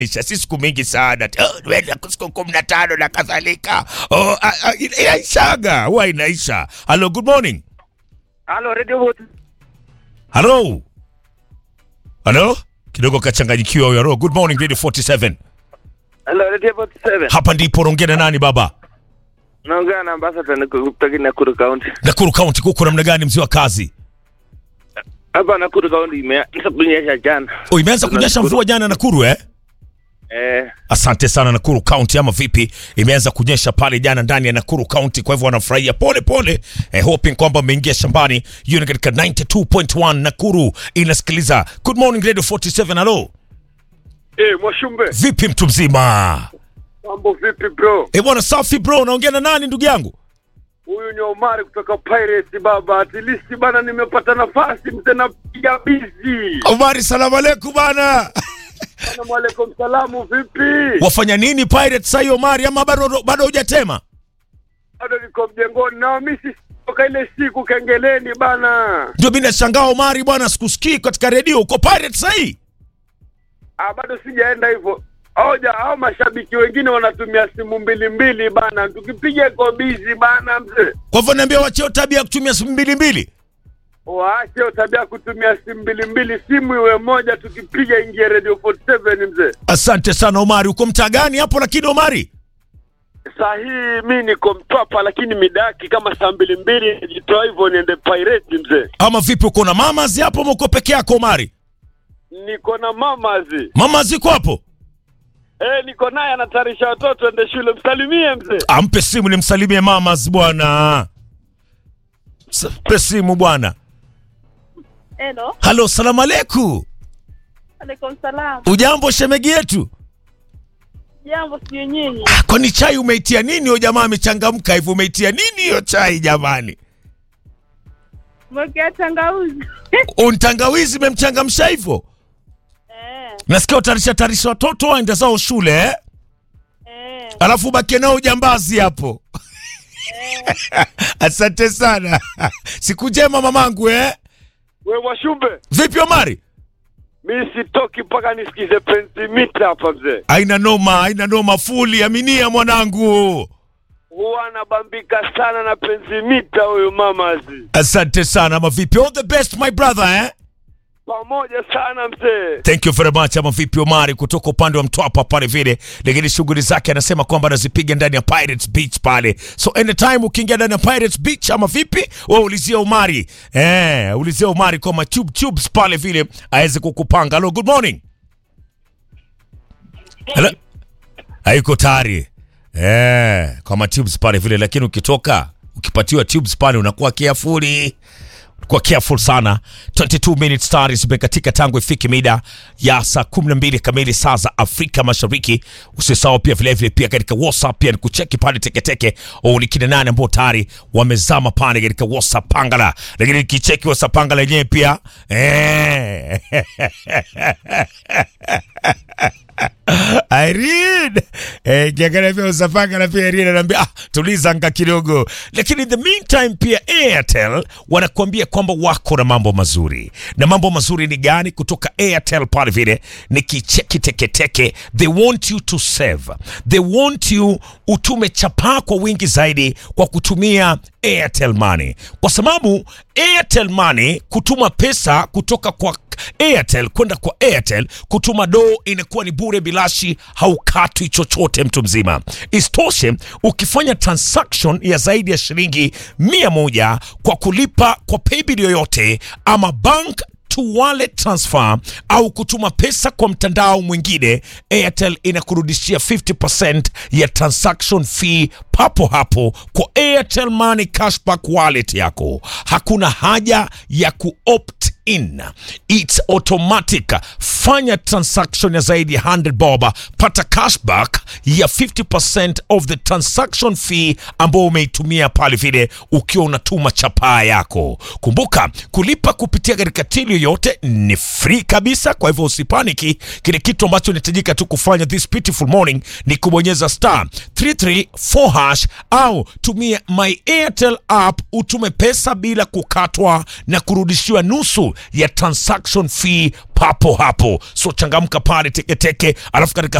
Isha, si siku mingi sana oh, weza siku kumi na tano na kadhalika oh, ah, ah, ina- inaishaga huwa inaisha halo good morning Halo, Radio Vote. halo halo kidogo kachanganyikiwa huyo halo good morning radio 47 Halo, Radio Vote 7. hapa ndipo naongea na nani baba Naongea na ambassador ni kutoka Nakuru County. nakuru county kuko namna gani mzee wa kazi Hapa Nakuru County imeanza kunyesha jana. oh, imeanza kunyesha mvua jana nakuru eh Eh, asante sana nakuru county ama vipi imeanza kunyesha pale jana ndani ya nakuru county kwa hivyo wanafurahia pole pole eh, hoping kwamba ameingia shambani hiyo ni katika 92.1 nakuru inasikiliza good morning radio 47 halo eh Mwashumbe, vipi mtu mzima mambo vipi bro? eh bwana safi bro naongea na nani ndugu yangu Huyu ni Omari kutoka Pirates baba. At least bana nimepata nafasi mzee napiga busy. omari salamu alaikum bana Assalamu alaikum salamu vipi? wafanya nini pirates sai omari ama bado bado hujatema Bado niko mjengoni na mimi toka ile siku kengeleni bana. ndio mimi nashangaa omari bwana sikusikii katika redio uko pirates sai Ah, bado sijaenda hivyo. Hoja hao mashabiki wengine wanatumia simu mbili mbili bana. Tukipiga iko busy bana mzee. kwa hivyo niambia wacheo tabia ya kutumia simu mbili mbili Waache hiyo tabia ya kutumia simu mbili mbili, simu iwe moja, tukipiga ingie Radio 47 mzee. asante sana omari uko mtaa gani hapo lakini omari Saa hii mi niko Mtwapa, lakini midaki kama saa mbili mbili nijitoa hivyo niende Pirate mzee. ama vipi uko na mamazi hapo ama uko peke yako omari Niko na mamazi mama ziko hapo eh, niko naye anatayarisha watoto ende shule, msalimie mzee. ampe simu nimsalimie mamas bwana S- pe simu bwana Hello, halo salamu aleku alaikum salam. ujambo shemegi yetu Jambo sijui nyinyi. Ah, kwani chai umeitia nini huyo jamaa amechangamka hivyo umeitia nini hiyo chai jamani Mwekea tangawizi. untangawizi memchangamsha hivyo eh, nasikia utarisha tarisha watoto waende zao shule eh? eh, alafu bakie nao ujambazi hapo asante sana siku njema mamangu eh? We Washumbe, vipi omari mi sitoki mpaka nisikize pensimita hapa mzee. aina noma aina noma fuli aminia mwanangu Huwa anabambika sana na pensimita huyu mamazi, asante sana ama vipi all the best my brother eh? pamoja sana mzee. thank you very much ama vipi omari kutoka upande wa mtwapa pale vile lakini shughuli zake anasema kwamba anazipiga ndani ya pirates beach pale so anytime ukiingia ndani ya pirates beach ama vipi we ulizia omari eh, ulizia omari kwama tube tubes pale vile aweze kukupanga hello good morning Hello? haiko tayari eh, kwa tubes pale vile lakini ukitoka ukipatiwa tubes pale unakuwa careful kwa careful sana 22 minutes tayari zimekatika tangu ifike mida ya saa 12 kamili saa za afrika mashariki usisahau pia vilevile pia katika whatsapp pia ni kucheki pale teketeke au ni kina nane ambao tayari wamezama pale katika whatsapp pangala lakini kicheki whatsapp pangala yenyewe pia eh. Irene eh, kiangalia pia usapanga na pia Irene anaambia ah, tuliza anga kidogo, lakini in the meantime pia Airtel wanakuambia kwamba wako na mambo mazuri, na mambo mazuri ni gani? Kutoka Airtel pale vile ni kicheki teketeke, they want you to save, they want you utume chapaa kwa wingi zaidi kwa kutumia Airtel Money, kwa sababu Airtel Money kutuma pesa kutoka kwa Airtel kwenda kwa Airtel kutuma doo inakuwa ni bure bilashi, haukatwi chochote mtu mzima. Isitoshe, ukifanya transaction ya zaidi ya shilingi mia moja kwa kulipa kwa paybill yoyote ama bank to wallet transfer au kutuma pesa kwa mtandao mwingine, Airtel inakurudishia 50% ya transaction fee papo hapo kwa Airtel Money cashback wallet yako. Hakuna haja ya kuopt in, it's automatic. Fanya transaction ya zaidi ya 100 bob, pata cashback ya 50% of the transaction fee ambao umeitumia pale vile ukiwa unatuma chapaa yako. Kumbuka kulipa kupitia katika tili yoyote ni free kabisa, kwa hivyo usipaniki. Kile kitu ambacho inahitajika tu kufanya this beautiful morning ni kubonyeza star 334 hash au tumia my Airtel app utume pesa bila kukatwa na kurudishiwa nusu tu ya transaction fee papo hapo. So changamka pale teketeke, alafu katika